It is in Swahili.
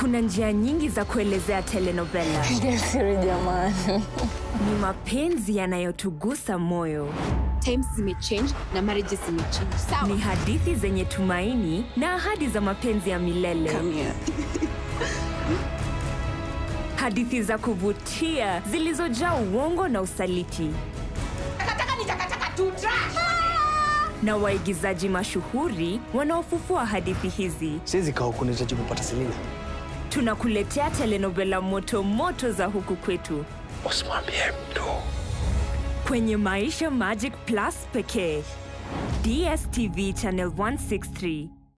Kuna njia nyingi za kuelezea telenovela. Siri jamani. Ni mapenzi yanayotugusa moyo, times zimechange na marriages zimechange sawa ni hadithi zenye tumaini na ahadi za mapenzi ya milele, hadithi za kuvutia zilizojaa uongo na usaliti, na waigizaji mashuhuri wanaofufua hadithi hizi. siwezi kaa huku nahitaji kupata Selina. Tunakuletea telenovela moto moto za huku kwetu Usimwambie mtu. kwenye Maisha Magic Plus pekee. DSTV channel 163.